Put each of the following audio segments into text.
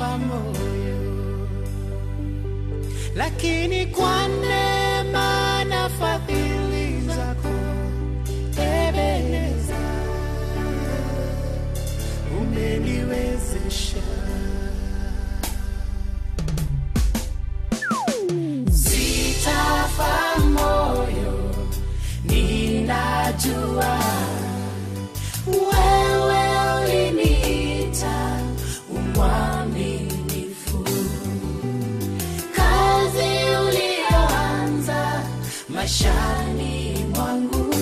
moyo, lakini kwa neema na fadhili zako Ebeneza, umeniwezesha sitafa moyo, ninajua wewe uliniita umwaminifu, kazi uliyoanza maishani mwangu,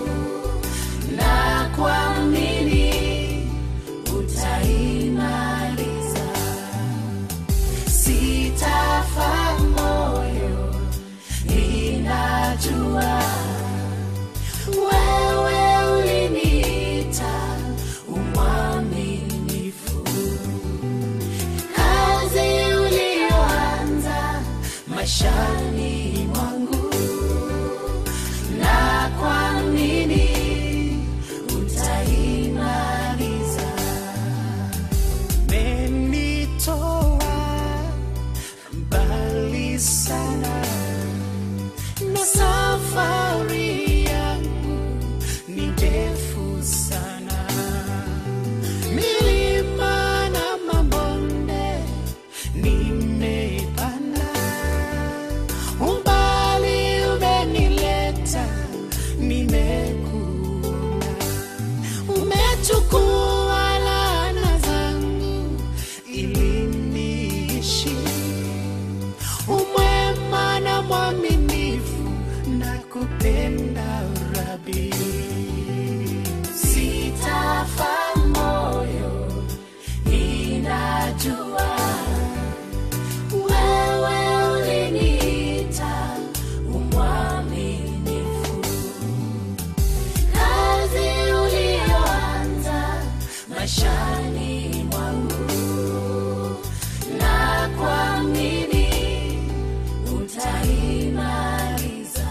na kuamini utaimaliza. Sitafa moyo, ninajua wewe uliniita umwaminifu, kazi uliyoanza maishani mwangu, na kuamini utaimaliza. Menitoa mbali sana na safari yangu ni ndefu sana, milima na mabonde nimepanda, umbali umenileta, nimekuona, umechukua laana zangu ili niishi umwema na mwaminifu na kupenda rabi sitafa moyo ninajua wewe uliniita umwaminifu kazi uliyoanza maishani mwangu na kuamini utaimaliza.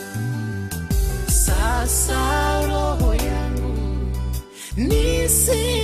Sasa roho yangu nisi